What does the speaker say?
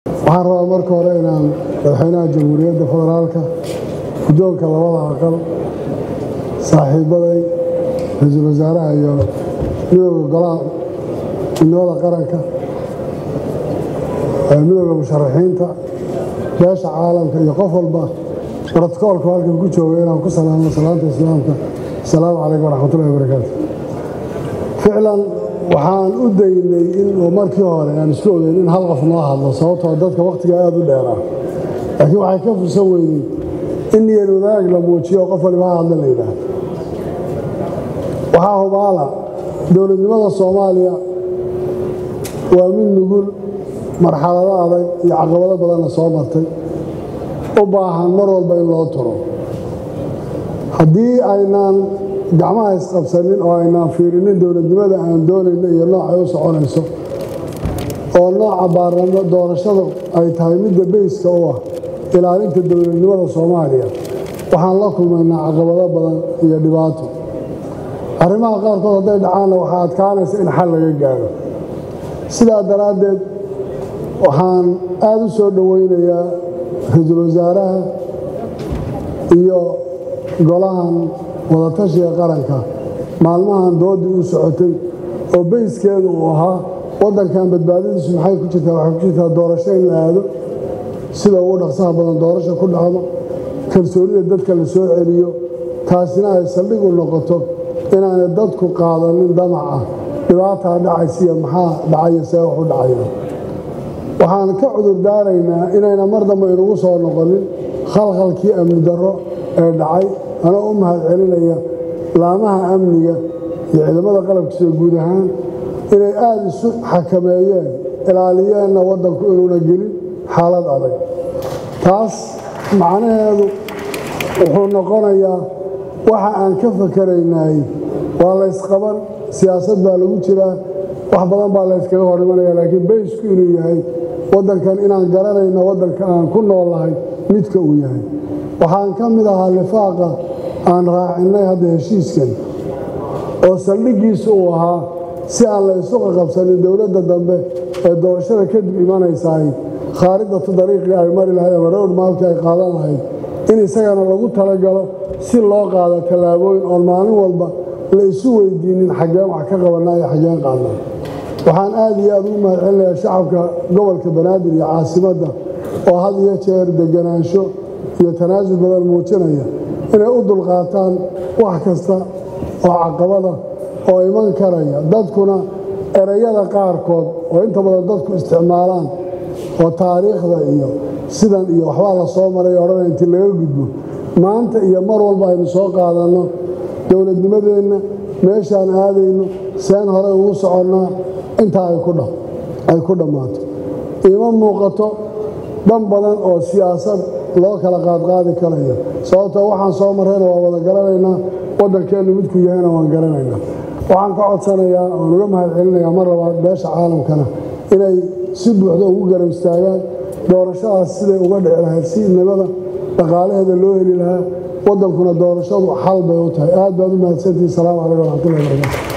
waxaan rabaa marka hore inaan madaxweynaha jamhuuriyadda federaalka guddoonka labada aqal saaxiibaday ra-iisul wasaaraha iyo midooda golaha midnimada qaranka midooda musharaxiinta beesha caalamka iyo qof walba brotokoolka halkan ku jooga inaan ku salaamo salaanta islaamka asalaamu calaykum waraxmatullahi wabarakaatu ficlan waxaan u daynay in markii hore aan isku ogeyn in hal qof noo hadlo sababtoo dadka wakhtiga aada u dheeraa laakiin waxay ka fursan weydey in niyad wadaag la muujiyo qof waliba ha hadla la yidhaahdo waxaa hubaala dowladnimada soomaaliya waa mid nugul marxalado adag iyo caqabado badanna soo martay u baahan mar walba in loo turo haddii aynaan gacmaha isqabsanin oo aynaan fiirinin dowladnimada aan doonayno iyo noocay u soconayso oo nooca baarlamo doorashada ay tahay midda beyska u ah ilaalinta dowladnimada soomaaliya waxaan la kulmaynaa caqabado badan iyo dhibaato arrimaha qaarkood hadday dhacaanna waxaa adkaanaysa in xal laga gaadho sidaa daraaddeed waxaan aada u soo dhowaynayaa ra-iisul wasaaraha iyo golahan wadatashiga qaranka maalmahan doodii u socotay oo beyskeedu uu ahaa waddankan badbaadadiisu maxay ku jirtaa waxay ku jirtaa doorasho in la aado sida ugu dhaqsaha badan doorasho ku dhacdo kalsoonida dadka la soo celiyo taasina ay saldhig u noqoto inaanay dadku qaadanin damaca dhibaataa dhacaysiiyo maxaa dhacayo see wax u dhacaya waxaan ka cudur daaraynaa inayna mar dambe inugu soo noqonin khalkhalkii amni darro ee dhacay anoo u mahad celinaya laamaha amniga iyo ciidamada qalabkiisa guud ahaan inay aada isu xakameeyeen ilaaliyeenna waddanku inuuna gelin xaalad adag taas macnaheedu wuxuu noqonayaa waxa aan ka fakaraynay waa laysqaban siyaasad baa lagu jiraa wax badan baa layskaga hor imanaya laakiin baysku inuu yahay waddankan inaan garanayno waddanka aan ku noolahay midka uu yahay waxaan ka mid ahaa lifaaqa aan raacinnay hadda heshiiskan oo saldhiggiisu uu ahaa si aan la isu qaqabsanin dowladda dambe ee doorashada kadib imanaysaay khaaridatu dariiqii ay mari lahayd ama rowd maalkii ay qaadan lahayd in isagana lagu talagalo si loo qaado tallaabooyin oon maalin walba la isu weydiinin xaggeen wax ka qabannaa iyo xaggeen qaadnaa waxaan aad iyo aad ugu mahad celinayaa shacabka gobolka banaadir iyo caasimadda oo had iyo jeer deganaansho iyo tanaasul badan muujinaya inay u dulqaataan wax kasta oo caqabada oo iman karaya dadkuna erayada qaarkood oo inta badan dadku isticmaalaan oo taariikhda iyo sidan iyo waxbaa la soo maray odhana intii laga gudbo maanta iyo mar walba aynu soo qaadanno dowladnimadeenna meeshaan aadayno seen hore ugu soconnaa intaa ay ku dhammaato iima muuqato dhan badan oo siyaasad loo kala qaadqaadi karayo sababtoo waxaan soo marrayna waa wada garanaynaa waddankeennu midku yahayna waan garanaynaa waxaan ka codsanayaa oan uga mahad celinayaa mar labaad beesha caalamkana inay si buuxda ugu garab istaagaan doorashadaas siday uga dhici lahayd si nabada dhaqaalaheeda loo heli lahaa waddankuna doorashadu xal bay u tahay aad baad u mahadsantihi salaamu calaykum waraxmatullahi wabarakatu